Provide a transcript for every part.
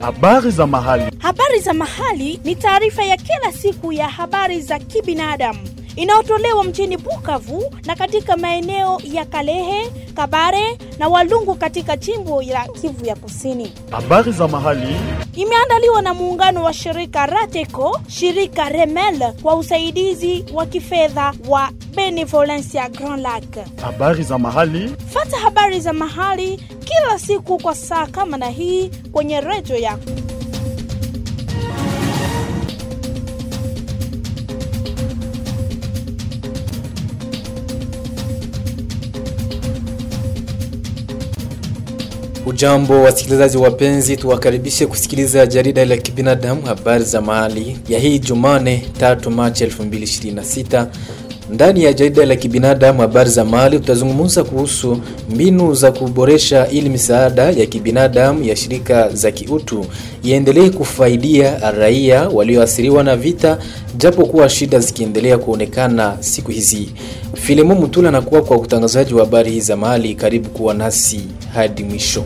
Habari za mahali. Habari za mahali ni taarifa ya kila siku ya habari za kibinadamu inayotolewa mjini Bukavu na katika maeneo ya Kalehe, Kabare na Walungu katika jimbo la Kivu ya Kusini. Habari za mahali. Imeandaliwa na muungano wa shirika Rateco, shirika Remel kwa usaidizi wa kifedha wa Benevolencia Grand Lac. Habari za mahali. Fata habari za mahali kila siku kwa saa kama na hii kwenye redio yako. Ujambo wasikilizaji wapenzi, tuwakaribishe kusikiliza jarida la kibinadamu habari za mahali ya hii Jumane 3 Machi 2026. Ndani ya jarida la kibinadamu habari za mahali tutazungumza kuhusu mbinu za kuboresha ili misaada ya kibinadamu ya shirika za kiutu iendelee kufaidia raia walioathiriwa na vita, japo kuwa shida zikiendelea kuonekana siku hizi. Filimo Mutula anakuwa kwa utangazaji wa habari hizi za mahali. Karibu kuwa nasi hadi mwisho.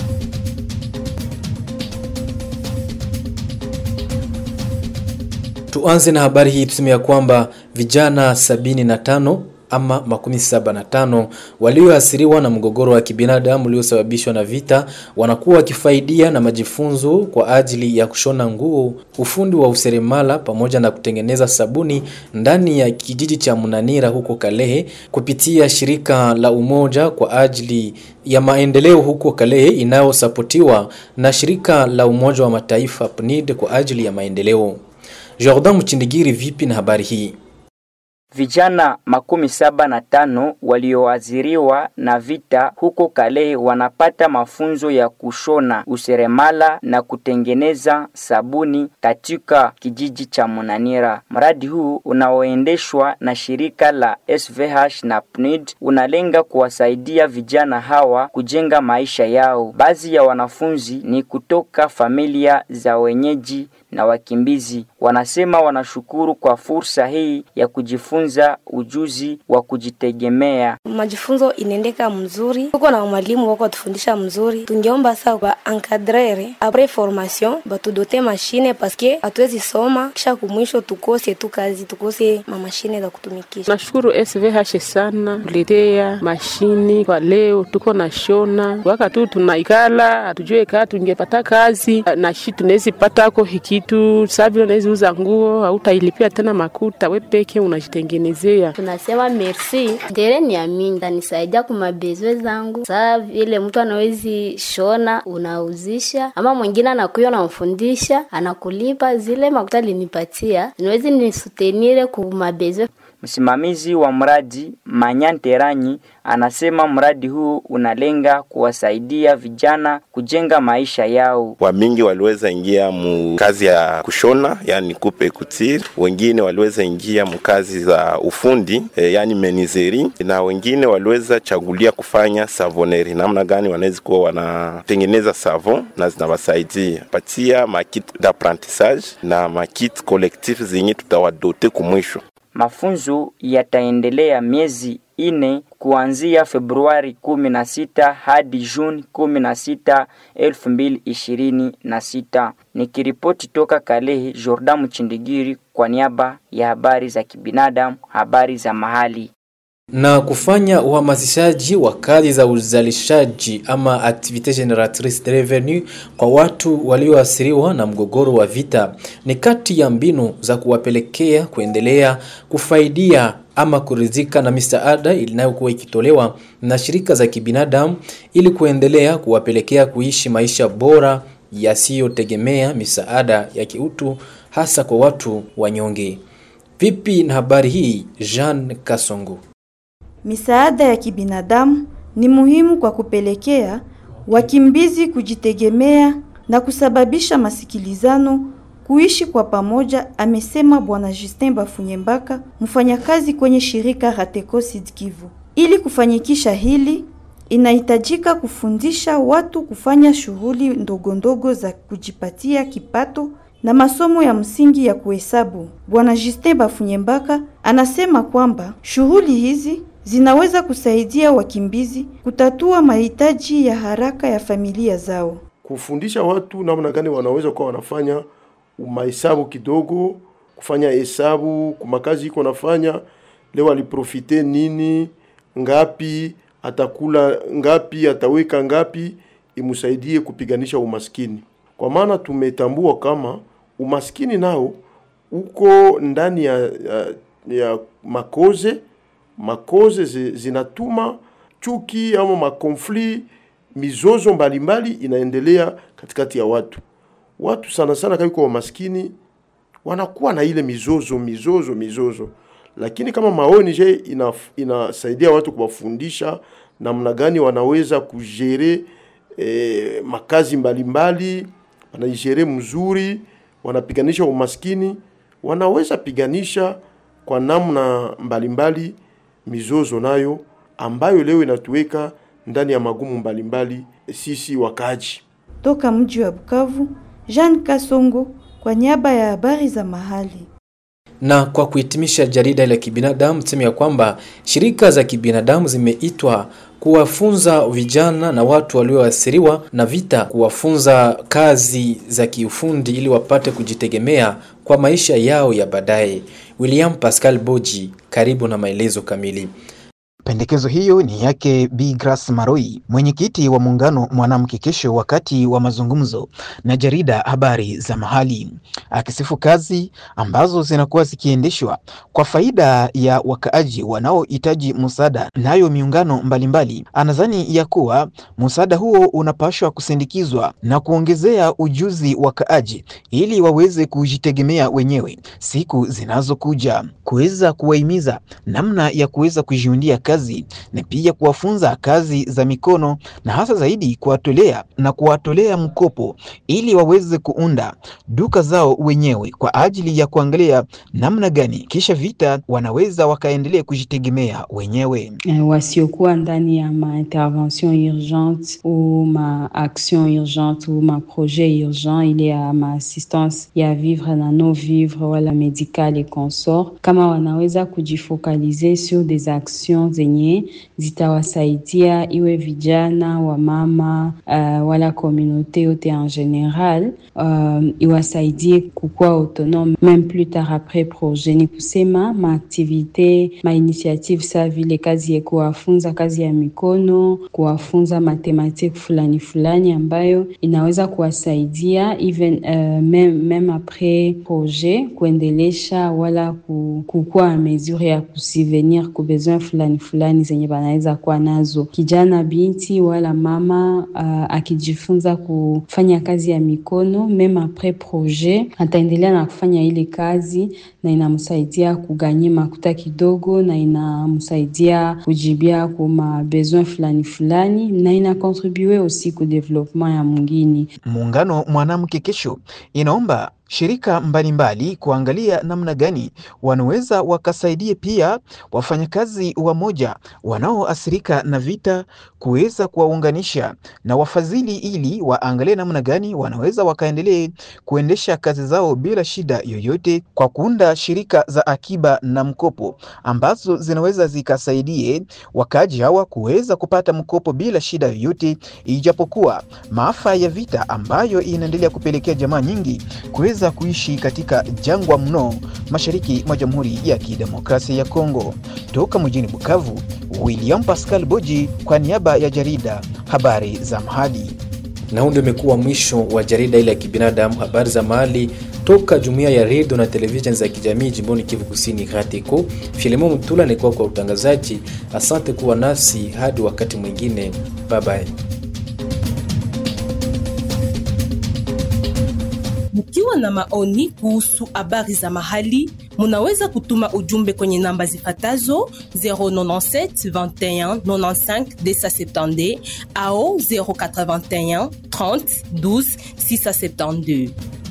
Tuanze na habari hii, tuseme ya kwamba vijana 75 ama makumi saba na tano walioathiriwa na mgogoro wa kibinadamu uliosababishwa na vita wanakuwa wakifaidia na majifunzo kwa ajili ya kushona nguo, ufundi wa useremala pamoja na kutengeneza sabuni ndani ya kijiji cha Munanira huko Kalehe kupitia shirika la Umoja kwa ajili ya maendeleo huko Kalehe inayosapotiwa na shirika la Umoja wa Mataifa PNID kwa ajili ya maendeleo. Jordan Mchindigiri, vipi na habari hii? Vijana makumi saba na tano walioathiriwa na vita huko Kalehe wanapata mafunzo ya kushona useremala na kutengeneza sabuni katika kijiji cha Munanira. Mradi huu unaoendeshwa na shirika la SVH na PNID unalenga kuwasaidia vijana hawa kujenga maisha yao. Baadhi ya wanafunzi ni kutoka familia za wenyeji na wakimbizi. Wanasema wanashukuru kwa fursa hii ya kujifunza ujuzi wa kujitegemea. Majifunzo inaendeka mzuri, tuko na mwalimu wako atufundisha mzuri. Tungeomba saa ba encadrere apres formation batudote mashine paske hatuwezi soma kisha kumwisho tukose tu kazi tukose mamashine za kutumikisha. Nashukuru SVH sana kuletea mashini kwa leo, tuko na shona waka tu tunaikala, hatujue kaa tungepata kazi na shi tunawezi patako hikitu saa vile unawezi uza nguo, hautailipia tena makuta, we peke unajitengenezea. Tunasema merci ndere ni amini tanisaidia kumabezwe zangu, saa vile mtu anawezi shona unauzisha, ama mwingine anakuya unamfundisha, anakulipa zile makuta linipatia, niwezi nisutenire kumabezwe Msimamizi wa mradi Manyanteranyi anasema mradi huu unalenga kuwasaidia vijana kujenga maisha yao. Wamingi waliweza ingia mu kazi ya kushona, yani kupe kutiri, wengine waliweza ingia mu kazi za ufundi e, yani menizeri, na wengine waliweza chagulia kufanya savoneri. Namna gani wanaweza kuwa wanatengeneza savon na zinawasaidia patia makit d'apprentissage na makit collectif zenye tutawadote kumwisho. Mafunzo yataendelea miezi ine kuanzia Februari 16 hadi Juni 16, 2026. Nikiripoti toka Kalehe, Jordan Mchindigiri kwa niaba ya habari za kibinadamu, habari za mahali na kufanya uhamasishaji wa kazi za uzalishaji ama activite generatrice de revenu kwa watu walioathiriwa na mgogoro wa vita ni kati ya mbinu za kuwapelekea kuendelea kufaidia ama kuridhika na misaada inayokuwa ikitolewa na shirika za kibinadamu ili kuendelea kuwapelekea kuishi maisha bora yasiyotegemea misaada ya kiutu hasa kwa watu wanyonge. Vipi na habari hii, Jean Kasongo? Misaada ya kibinadamu ni muhimu kwa kupelekea wakimbizi kujitegemea na kusababisha masikilizano kuishi kwa pamoja, amesema Bwana Justin Bafunyembaka, mfanyakazi kwenye shirika Rateco Sud Kivu. Ili kufanyikisha hili, inahitajika kufundisha watu kufanya shughuli ndogo ndogo za kujipatia kipato na masomo ya msingi ya kuhesabu. Bwana Justin Bafunyembaka anasema kwamba shughuli hizi zinaweza kusaidia wakimbizi kutatua mahitaji ya haraka ya familia zao. kufundisha watu namna gani wanaweza kuwa wanafanya mahesabu kidogo, kufanya hesabu kumakazi iko nafanya leo, aliprofite nini, ngapi atakula, ngapi ataweka, ngapi imsaidie kupiganisha umaskini, kwa maana tumetambua kama umaskini nao uko ndani ya, ya, ya makoze makoze zi- zinatuma chuki ama makonfli mizozo mbalimbali inaendelea katikati ya watu. Watu sana sana kama iko wamaskini wanakuwa na ile mizozo mizozo mizozo, lakini kama maoni je ina, inasaidia watu kuwafundisha namna gani wanaweza kujere eh, makazi mbalimbali, wanaijere mzuri, wanapiganisha umaskini, wanaweza piganisha kwa namna mbalimbali mizozo nayo ambayo leo inatuweka ndani ya magumu mbalimbali sisi wakaji. Toka mji wa Bukavu, Jean Kasongo kwa niaba ya habari za mahali. Na kwa kuhitimisha jarida la kibinadamu, tuseme ya kwamba shirika za kibinadamu zimeitwa kuwafunza vijana na watu walioathiriwa na vita, kuwafunza kazi za kiufundi ili wapate kujitegemea kwa maisha yao ya baadaye. William Pascal Boji, karibu na maelezo kamili. Pendekezo hiyo ni yake Bi Grace Maroi, mwenyekiti wa muungano Mwanamke Kesho, wakati wa mazungumzo na jarida Habari za Mahali, akisifu kazi ambazo zinakuwa zikiendeshwa kwa faida ya wakaaji wanaohitaji msaada. Nayo miungano mbalimbali anadhani ya kuwa msaada huo unapashwa kusindikizwa na kuongezea ujuzi wakaaji ili waweze kujitegemea wenyewe siku zinazokuja, kuweza kuwahimiza namna ya kuweza kujiundia kazi na pia kuwafunza kazi za mikono na hasa zaidi kuwatolea na kuwatolea mkopo ili waweze kuunda duka zao wenyewe kwa ajili ya kuangalia namna gani kisha vita wanaweza wakaendelea kujitegemea wenyewe. eh, wasiokuwa ndani ya ma intervention urgente ou ma action urgente ou ma projet urgent ile ya ma assistance ya vivre na no vivre wala medical et consort, kama wanaweza kujifokalize sur des actions zenye zitawasaidia iwe vijana wa mama uh, wala komunote yote en general uh, iwasaidie kukuwa autonome même plus tard après projet. Ni kusema maaktivite mainitiative sa vile kazi ya kuwafunza kazi ya mikono, kuwafunza matematiki fulani fulani ambayo inaweza kuwasaidia even uh, meme, meme après projet kuendelesha wala ku- kukuwa a mesure ya kusivenir ku besoin fulani fulani zenye banaweza kuwa nazo. Kijana binti wala mama uh, akijifunza kufanya kazi ya mikono meme après projet ataendelea na kufanya ile kazi na inamsaidia kuganye makuta kidogo na inamsaidia kujibia kuma besoin fulani fulani na ina contribue aussi ku development ya mwingine. Muungano Mwanamke Kesho inaomba shirika mbalimbali kuangalia namna gani wanaweza wakasaidia pia wafanyakazi wamoja wanaoathirika na vita kuweza kuwaunganisha na wafadhili ili waangalie namna gani wanaweza wakaendelee kuendesha kazi zao bila shida yoyote kwa kuunda shirika za akiba na mkopo ambazo zinaweza zikasaidie wakaaji hawa kuweza kupata mkopo bila shida yoyote, ijapokuwa maafa ya vita ambayo inaendelea kupelekea jamaa nyingi kuweza kuishi katika jangwa mno mashariki mwa Jamhuri ya Kidemokrasia ya Kongo. Toka mjini Bukavu, William Pascal Boji kwa niaba ya jarida Habari za Mahali. Na huu ndio umekuwa mwisho wa jarida ile ya kibinadamu, habari za mahali toka jumuiya ya redio na televisheni za kijamii jimboni Kivu Kusini, RATECO. Filemon Mutula alikuwa kwa utangazaji. Asante kuwa nasi hadi wakati mwingine, bye bye. Mkiwa na maoni kuhusu habari za mahali, munaweza kutuma ujumbe kwenye namba zifatazo 097 21 95 270 au 081 30 12 672.